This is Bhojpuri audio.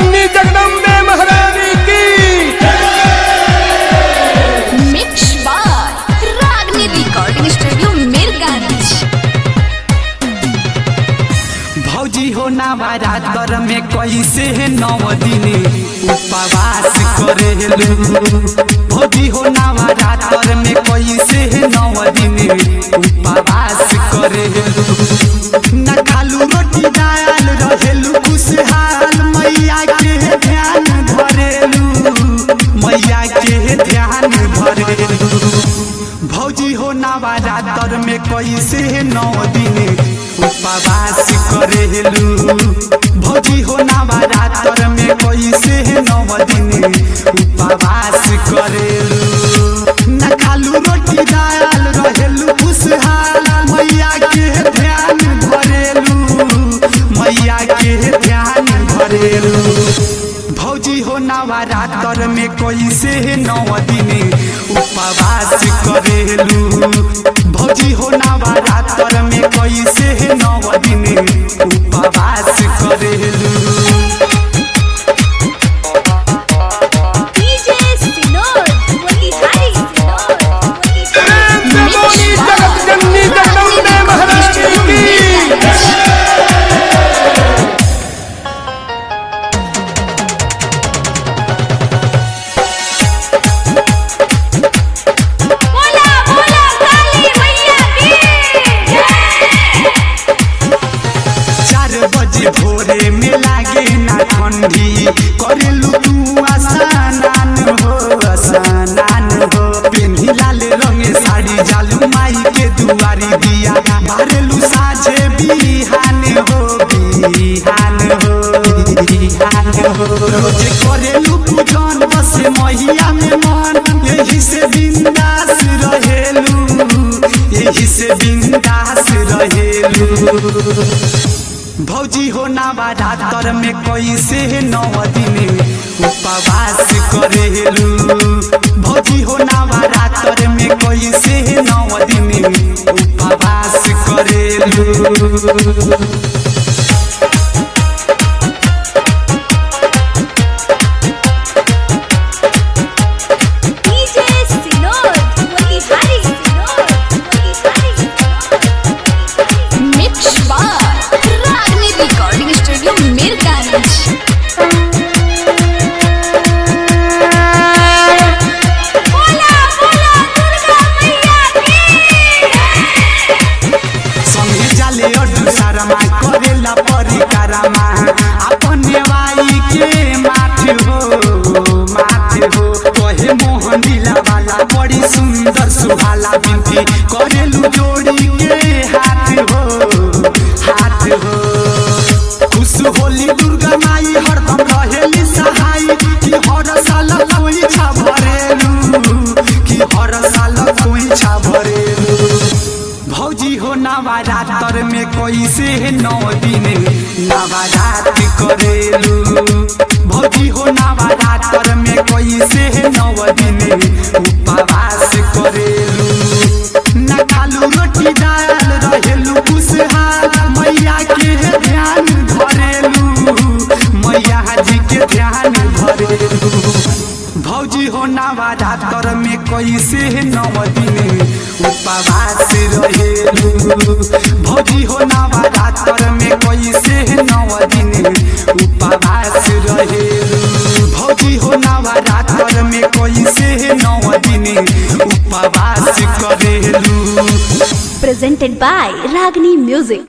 जननी जगदम्बे महारानी की मिक्स बार रागनी रिकॉर्डिंग स्टूडियो मिरगांज भौजी हो नवरात्र में कैसे है नौ दिन उपवास करेलू भौजी हो नवरात्र में कैसे है नौ दिन उपवास करेलू न खालू रोटी दाल रहेलू खुशहाल मैया के ध्यान धरेलू मैया के ध्यान धरेलू भौजी हो नवरात्र में कैसे नौ दिन उपवास करेलू भौजी हो नवरात्र में कैसे नौ दिन उपवास करेलू न खालू रोटी दाल रहेलू खुशहाल मैया के ध्यान धरेलू मैया के ध्यान धरेलू भौजी हो नवरात्र में कैसे नौ दिन उपवास करेलू भौजी हो नवरात्र में कैसे नौ दिन उपवास करेलू डीजे सिनोर मोतिहारी सिनोर बोली जगत जननी जगदम्बे महारानी की बोला बोला काली मैया की चार बजे भोरे में लागे ना ठंडी करेलू तू आसानान हो आसानान हो पेन्ही लाल रंग साड़ी जालू माई के दुआरी दिया बारेलू साझे बिहान हो बिहान हो बिहान हो रोजे करेलू पूजन बस मैया में मन यही से बिंदास रहेलू यही से बिंदास रहेलू भौजी हो नवरात्र में कैसे नौ दिन उपवास करेलू भौजी हो नवरात्र में कैसे नौ दिन उपवास करेलू डीजे सिनोर मोतिहारी सिनोर मोतिहारी सिनोर मिक्स बार रागनी रिकॉर्डिंग स्टूडियो मिरगांज बोला बोला दुर्गा मैया की संगे जाले अडू सारमा करेला परिकारमा अपन वाई के माथ हो माथ हो कहे मोहन दिला वाला बड़ी सुंदर सुहाला बिनती करेलू जोड़ी के हाथ हो हाथ हो खुश होली दुर्गा माई हरदम रहेली सहाय कि हर साल कोई छा भरेलू कि हर साल कोई छा भरेलू भौजी हो नवरात्र में कैसे नौ दिन नवरात्र करेलू भौजी हो नवरात्र में कैसे नौ दिन उपवास करेलू न खालू रोटी दाल रहेलू खुशहाल मैया के ध्यान धरेलू मैया जी के ध्यान धरेलू भौजी हो नवरात्र में कैसे नौ दिन उपवास रहेलू भौजी हो नवरात्र में कैसे नौ दिन उपवास रहेलू भौजी हो नवरात्र में कैसे नौ दिन उपवास करेलू presented by Ragini Music.